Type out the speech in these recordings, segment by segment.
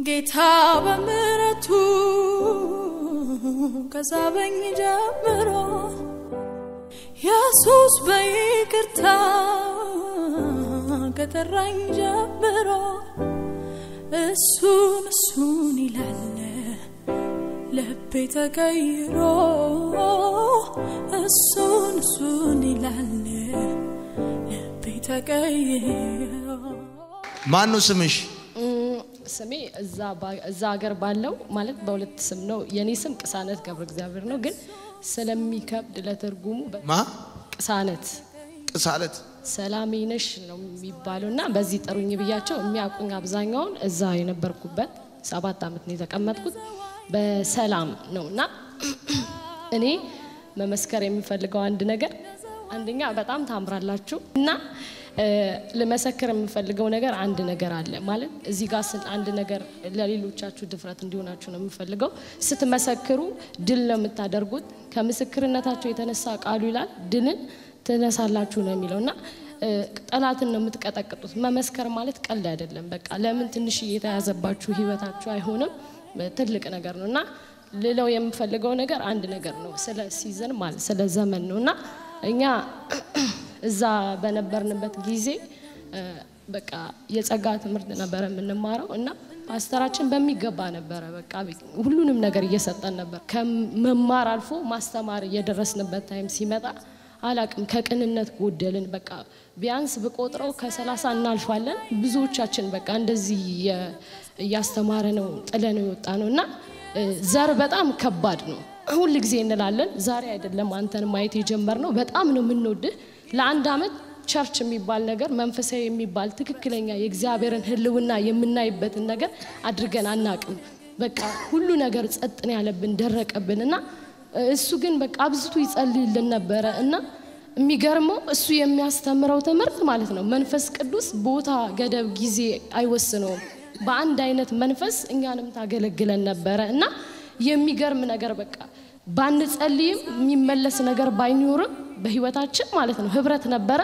ጌታ በምሕረቱ ከሳበኝ ጀምሮ ኢየሱስ በይቅርታ ከጠራኝ ጀምሮ እሱን እሱን ይላል ልቤ ተቀይሮ እሱን እሱን ይላል ልቤ ተቀይሮ ማን ነው ስምሽ? ስሜ እዛ ሀገር ባለው ማለት በሁለት ስም ነው። የኔ ስም ቅሳነት ገብረ እግዚአብሔር ነው፣ ግን ስለሚከብድ ለትርጉሙ በ- ማ ቅሳነት ቅሳለት ሰላሜ ነሽ ነው የሚባለው እና በዚህ ጥሩኝ ብያቸው የሚያውቁኝ አብዛኛውን እዛ የነበርኩበት ሰባት ዓመት ነው የተቀመጥኩት በሰላም ነው እና እኔ መመስከር የምፈልገው አንድ ነገር አንደኛ በጣም ታምራላችሁ እና እ፣ ልመሰክር የምፈልገው ነገር አንድ ነገር አለ ማለት እዚህ ጋር ስን አንድ ነገር ለሌሎቻችሁ ድፍረት እንዲሆናችሁ ነው የምፈልገው ስትመሰክሩ ድል ነው የምታደርጉት ከምስክርነታቸው የተነሳ ቃሉ ይላል ድልን ትነሳላችሁ ነው የሚለው እና እ፣ ጠላትን ነው የምትቀጠቅጡት መመስከር ማለት ቀልድ አይደለም በቃ ለምን ትንሽ የተያዘባችሁ ህይወታችሁ አይሆንም ትልቅ ነገር ነው እና ልለው የምፈልገው ነገር አንድ ነገር ነው ስለ ሲዝን ማለት ስለ ዘመን ነው እና እኛ እዛ በነበርንበት ጊዜ እ፣ በቃ የጸጋ ትምህርት ነበረ የምንማረው እና ፓስተራችን በሚገባ ነበረ በቃ ሁሉንም ነገር እየሰጠን ነበር ከመማር አልፎ ማስተማር እየደረስንበት ታይም ሲመጣ አላቅም ከቅንነት ጎደልን በቃ ቢያንስ ብቆጥረው ከሰላሳ እናልፋለን ብዙዎቻችን በቃ እንደዚህ እየ- እያስተማረ ነው ጥለ ነው የወጣ ነው እና እ፣ ዘር በጣም ከባድ ነው ሁል ጊዜ እንላለን ዛሬ አይደለም አንተን ማየት የጀመርነው በጣም ነው የምንወድህ ለአንድ አመት ቸርች የሚባል ነገር መንፈሳዊ የሚባል ትክክለኛ የእግዚአብሔርን ህልውና የምናይበትን ነገር አድርገን አናቅም በቃ ሁሉ ነገር ጸጥን ያለብን ደረቀብን እና እሱ ግን በቃ አብዝቶ ይጸልይልን ነበረ እና የሚገርመው እሱ የሚያስተምረው ትምህርት ማለት ነው መንፈስ ቅዱስ ቦታ ገደብ ጊዜ አይወስነውም በአንድ አይነት መንፈስ እኛንም ታገለግለን ነበረ እና የሚገርም ነገር በቃ ባንጸልይም የሚመለስ ነገር ባይኖርም በህይወታችን ማለት ነው ህብረት ነበረ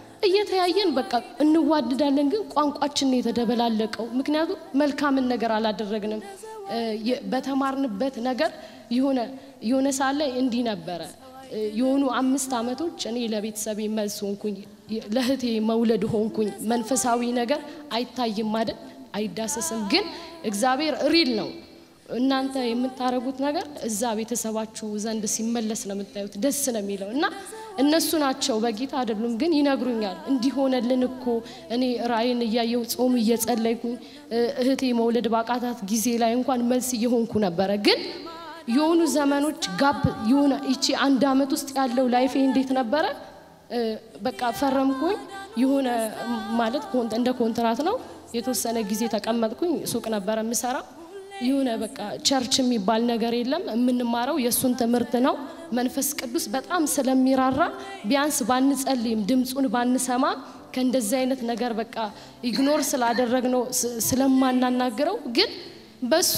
እየተያየን በቃ እንዋድዳለን ግን ቋንቋችን ነው የተደበላለቀው ምክንያቱም መልካምን ነገር አላደረግንም እ፣ የ- በተማርንበት ነገር የሆነ የሆነ ሰዓት ላይ እንዲህ ነበረ እ፣ የሆኑ አምስት አመቶች እኔ ለቤተሰቤ መልስ ሆንኩኝ የ- ለእህቴ መውለድ ሆንኩኝ መንፈሳዊ ነገር አይታይም አይደል አይዳሰስም ግን እግዚአብሔር ሪል ነው እናንተ የምታደርጉት ነገር እዛ ቤተሰባችሁ ዘንድ ሲመለስ ነው የምታዩት ደስ ነው የሚለው እና እነሱ ናቸው በጌታ አይደሉም ግን ይነግሩኛል እንዲሆነልን እኮ እኔ ራእይን እያየው ጾም እየጸለይኩኝ እ፣ እህቴ መውለድ ባቃታት ጊዜ ላይ እንኳን መልስ እየሆንኩ ነበረ ግን የሆኑ ዘመኖች ጋብ የሆነ ይቺ አንድ አመት ውስጥ ያለው ላይፌ እንዴት ነበረ እ፣ በቃ ፈረምኩኝ የሆነ ማለት ኮን- እንደ ኮንትራት ነው የተወሰነ ጊዜ ተቀመጥኩኝ ሱቅ ነበረ የምሰራ የሆነ በቃ ቸርች የሚባል ነገር የለም የምንማረው የእሱን ትምህርት ነው መንፈስ ቅዱስ በጣም ስለሚራራ ቢያንስ ባንጸልይም ድምፁን ባንሰማ ከእንደዚህ አይነት ነገር በቃ ኢግኖር ስላደረግነው ስ- ስለማናናግረው ግን በሱ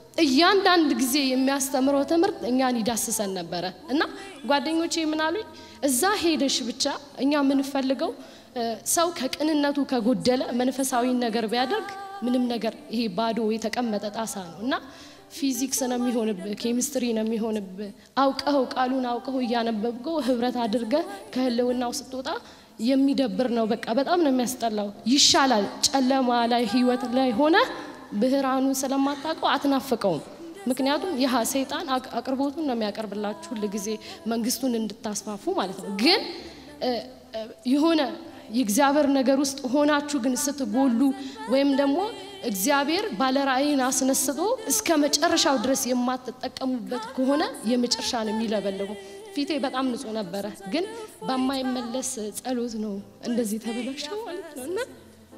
እያንዳንድ ጊዜ የሚያስተምረው ትምህርት እኛን ይዳስሰን ነበረ እና ጓደኞቼ ምናሉኝ እዛ ሄደሽ ብቻ እኛ የምንፈልገው እ፣ ሰው ከቅንነቱ ከጎደለ መንፈሳዊ ነገር ቢያደርግ ምንም ነገር ይሄ ባዶ የተቀመጠ ጣሳ ነው እና ፊዚክስ ነው የሚሆንብህ ኬሚስትሪ ነው የሚሆንብህ አውቀኸው ቃሉን አውቀኸው እያነበብከው ህብረት አድርገህ ከህልውናው ስትወጣ የሚደብር ነው በቃ በጣም ነው የሚያስጠላው ይሻላል ጨለማ ላይ ህይወት ላይ ሆነ ብርሃኑን ስለማታውቀው አትናፍቀውም ምክንያቱም ይህ ሰይጣን አቅ- አቅርቦቱን ነው የሚያቀርብላችሁ ሁል ጊዜ መንግስቱን እንድታስፋፉ ማለት ነው ግን እ፣ እ፣ የሆነ የእግዚአብሔር ነገር ውስጥ ሆናችሁ ግን ስትጎሉ ወይም ደግሞ እግዚአብሔር ባለራእይን አስነስቶ እስከ መጨረሻው ድረስ የማትጠቀሙበት ከሆነ የመጨረሻ ነው የሚለበልበው። ፊቴ በጣም ንጹህ ነበረ፣ ግን በማይመለስ ጸሎት ነው እንደዚህ ተበላሸው ማለት ነው እና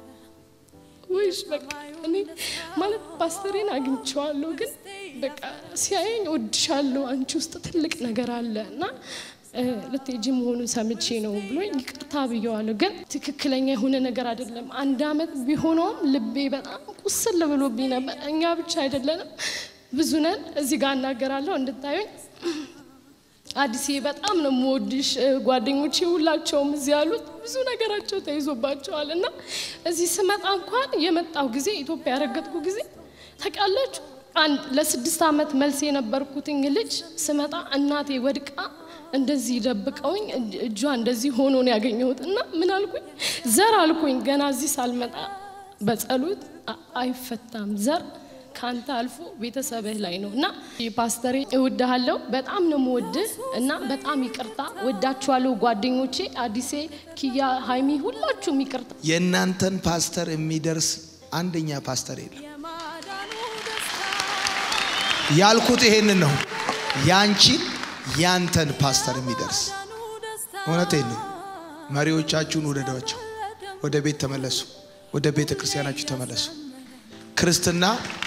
ወይስ በቃ እኔ ማለት ፓስተሬን አግኝቼዋለሁ፣ ግን በቃ ሲያየኝ እወድሻለሁ፣ አንቺ ውስጥ ትልቅ ነገር አለ እና እ፣ ልትሄጂ መሆኑን ሰምቼ ነው ብሎ ይቅርታ ብየዋለሁ። ግን ትክክለኛ የሆነ ነገር አይደለም። አንድ አመት ቢሆነውም ልቤ በጣም ቁስል ብሎብኝ ነበር። እኛ ብቻ አይደለንም፣ ብዙ ነን። እዚህ ጋር እናገራለሁ እንድታዩኝ አዲስዬ በጣም ነው የምወድሽ። እ፣ ጓደኞቼ ሁላቸውም እዚህ ያሉት ብዙ ነገራቸው ተይዞባቸዋል እና እዚህ ስመጣ እንኳን የመጣው ጊዜ ኢትዮጵያ ያረገጥኩ ጊዜ ታውቃላችሁ አንድ ለስድስት ዓመት መልስ የነበርኩትኝ ልጅ ስመጣ እናቴ ወድቃ እንደዚህ ደብቀውኝ እጅ- እጇ እንደዚህ ሆኖ ነው ያገኘሁት እና ምን አልኩኝ ዘር አልኩኝ ገና እዚህ ሳልመጣ በጸሎት አ- አይፈታም ዘር ከአንተ አልፎ ቤተሰብህ ላይ ነው እና ፓስተሬ እወድሃለሁ በጣም ነው የምወድህ እና በጣም ይቅርታ ወዳችኋለሁ ጓደኞቼ አዲሴ ኪያ ሀይሚ ሁላችሁም ይቅርታ የእናንተን ፓስተር የሚደርስ አንደኛ ፓስተር የለም። ያልኩት ይሄንን ነው። ያንቺን ያንተን ፓስተር የሚደርስ እውነቴን ነው። መሪዎቻችሁን ውደዷቸው። ወደ ቤት ተመለሱ። ወደ ቤተ ክርስቲያናችሁ ተመለሱ። ክርስትና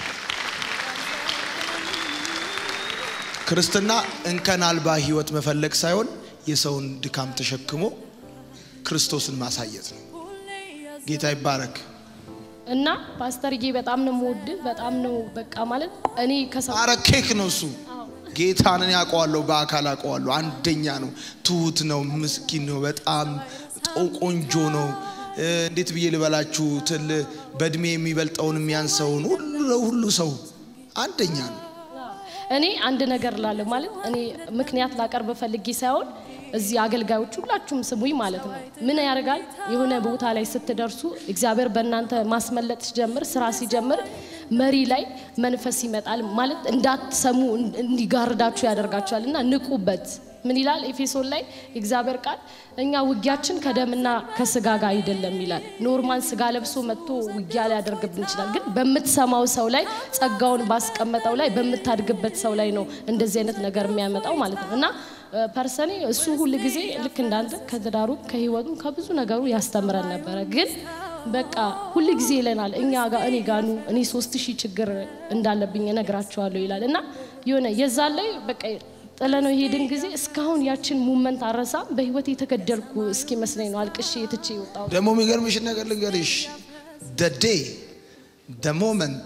ክርስትና እንከን አልባ ህይወት መፈለግ ሳይሆን የሰውን ድካም ተሸክሞ ክርስቶስን ማሳየት ነው። ጌታ ይባረክ። እና ፓስተርዬ በጣም ነው የምወድህ በጣም ነው በቃ ማለት እኔ ከሰው አረ ኬክ ነው እሱ። ጌታንን ያውቀዋለሁ፣ በአካል ያውቀዋለሁ። አንደኛ ነው፣ ትሁት ነው፣ ምስኪን ነው፣ በጣም ጦ- ቆንጆ ነው። እ፣ እንዴት ብዬ ልበላችሁ? ትል በእድሜ የሚበልጠውን የሚያንሰውን ሁሉ ሁሉ ሰው አንደኛ ነው። እኔ አንድ ነገር ላለሁ ማለት እኔ ምክንያት ላቀርብ ፈልጌ ሳይሆን እዚህ አገልጋዮች ሁላችሁም ስሙኝ ማለት ነው። ምን ያደርጋል የሆነ ቦታ ላይ ስትደርሱ እግዚአብሔር በእናንተ ማስመለጥ ሲጀምር ስራ ሲጀምር መሪ ላይ መንፈስ ይመጣል ማለት እንዳትሰሙ እንዲጋርዳችሁ ያደርጋችኋል እና ንቁበት። ምን ይላል ኤፌሶን ላይ የእግዚአብሔር ቃል እኛ ውጊያችን ከደምና ከስጋ ጋር አይደለም ይላል። ኖርማን ስጋ ለብሶ መጥቶ ውጊያ ሊያደርግብን ይችላል፣ ግን በምትሰማው ሰው ላይ ጸጋውን ባስቀመጠው ላይ በምታድግበት ሰው ላይ ነው እንደዚህ አይነት ነገር የሚያመጣው ማለት ነው እና ፐርሰኔ እሱ ሁል ጊዜ ልክ እንዳንተ ከትዳሩ ከህይወቱ ከብዙ ነገሩ ያስተምረን ነበረ ግን በቃ ሁል ጊዜ ይለናል እኛ ጋር እኔ ጋኑ እኔ ሶስት ሺህ ችግር እንዳለብኝ እነግራቸዋለሁ ይላል እና የሆነ የዛን ላይ በቃ ጥለነው የሄድን ጊዜ እስካሁን ያችን ሙመንት አረሳም በህይወት የተገደልኩ እስኪመስለኝ ነው አልቅሼ የትቼ የወጣው ደግሞ የሚገርምሽን ነገር ልንገርሽ ደ ዴይ ደ ሞመንት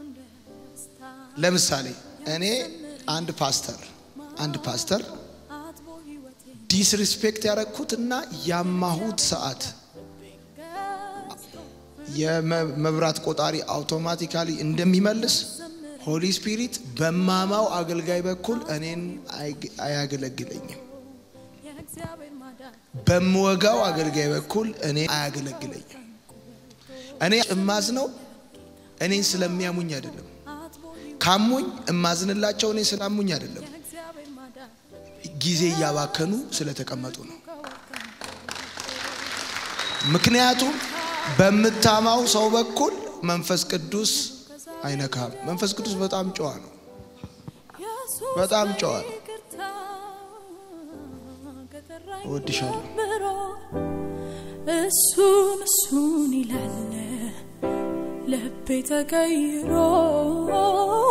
ለምሳሌ እኔ አንድ ፓስተር አንድ ፓስተር ዲስሪስፔክት ያደረግኩትና ያማሁት ሰዓት የመብራት ቆጣሪ አውቶማቲካሊ እንደሚመልስ ሆሊ ስፒሪት በማማው አገልጋይ በኩል እኔን አይግ- አያገለግለኝም። በምወጋው አገልጋይ በኩል እኔ አያገለግለኝም። እኔ እማዝነው እኔን ስለሚያሙኝ አይደለም። ካሙኝ እማዝንላቸው እኔ ስላሙኝ አይደለም። ጊዜ እያባከኑ ስለተቀመጡ ነው። ምክንያቱም በምታማው ሰው በኩል መንፈስ ቅዱስ አይነካም። መንፈስ ቅዱስ በጣም ጨዋ ነው። በጣም ጨዋ ነው። እወድሻለሁ። እሱን እሱን ይላል ልቤ ተቀይሮ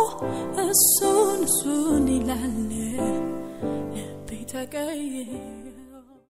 እሱን እሱን ይላል ልቤ ተቀይሮ